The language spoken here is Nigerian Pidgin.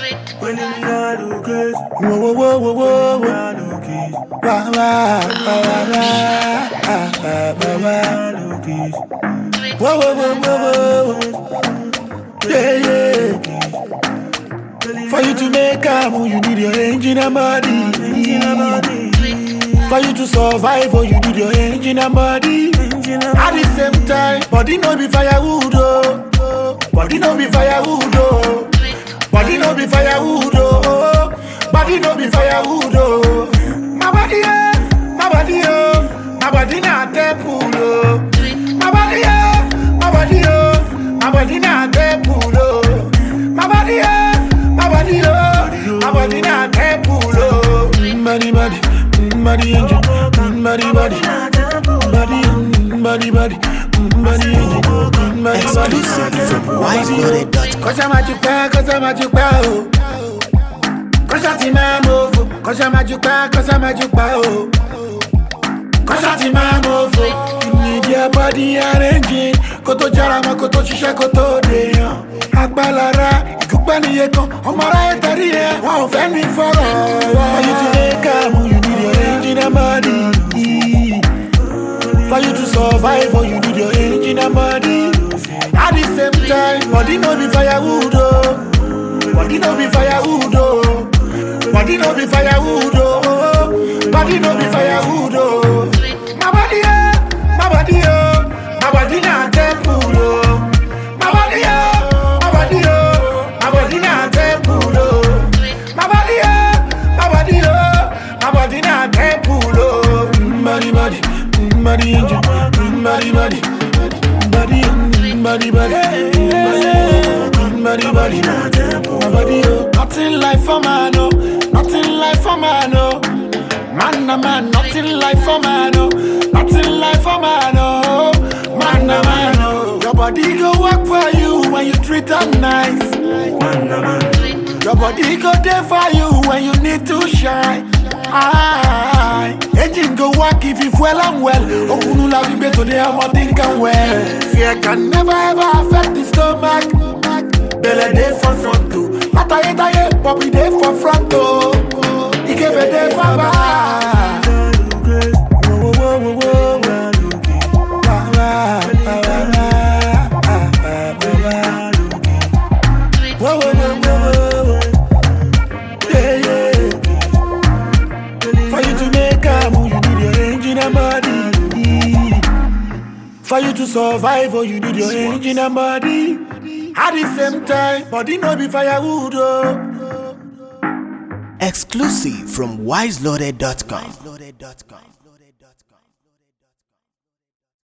When them not look good, Whoa, whoa, whoa, whoa, whoa, whoa. not look it, Wah, wah, wah, wah, wah. Ah, ah, wah, wah. not look it. Whoa, whoa, whoa, whoa, whoa. Yeah, yeah. For you to make a move, you need your engine and body. For you to survive, oh, you need your engine and body. At the same time, body no be firewood, oh. Body no be firewood, oh. Body no be firewood, oh. Body no be firewood, oh. My body, oh, my body, oh. My body not temple, oh. My body, oh, my body, oh. My body not temple, oh. My body, oh, my body, oh. My body not temple, oh. Mm, Body, body, mm, body, angel, mm, body, body, body, mm, body, body, mm, body, angel, mm, body, Exclusive body. from wiseloaded.com. Kọ́sá máa ju pẹ́, kọ́sá máa ju pẹ́ o. Kọ́sá ti máa mọ̀fo, kọ́sá máa ju pẹ́, kọ́sá máa ju pẹ́ o. Kọ́sá ti máa mọ̀fo. Ìdí abọ́dí arẹ́njì, kó tó jára mọ́, kó tó ṣiṣẹ́, kó tó dèèyàn. Agbálára, ìkúpẹ́ níye kan, ọmọ aráyé tẹ̀lé yẹn, wọn ò fẹ́ mi fọ̀rọ̀. For you to make am, you need your engine and body. For you to survive, oh, you need your engine and body. At the same time, body no be firewood, oh. Body no be firewood, oh. Body no be firewood, oh. Body no be firewood, oh. My body, oh, my body, oh. My body not temple, oh. My body, oh, my body, oh. My body not temple, oh. My body, oh, my body, oh. My body not temple, oh. Mm, Body, body, mm, body, angel, mm, body, body, body, mm, body, body, mm, body, body, body, my body, oh. Nothing like for man, oh. Nothing like for man, oh. Man, a man, nothing like for man, oh. Nothing like for man, oh. Man, a man, oh. Your body go work for you when you treat them nice. Your body go there for you when you need to shine. Aye. Engine go work if you well and well. Okunu la vibe today, I'm not thinking well. Fear can never ever affect the stomach. Belle day for front too. Ataye taye, Bobby day for front too. Ikebe day for back. Whoa, whoa, whoa, whoa, whoa. Wah, wah, wah, wah, wah. Ah, ah, wah, wah. Whoa, whoa, whoa, whoa, whoa. Yeah, yeah. For you to make a move, you need your engine and body. For you to survive, oh, you need your engine and body. At the same time, body no be firewood, oh. Exclusive from wiseloaded.com.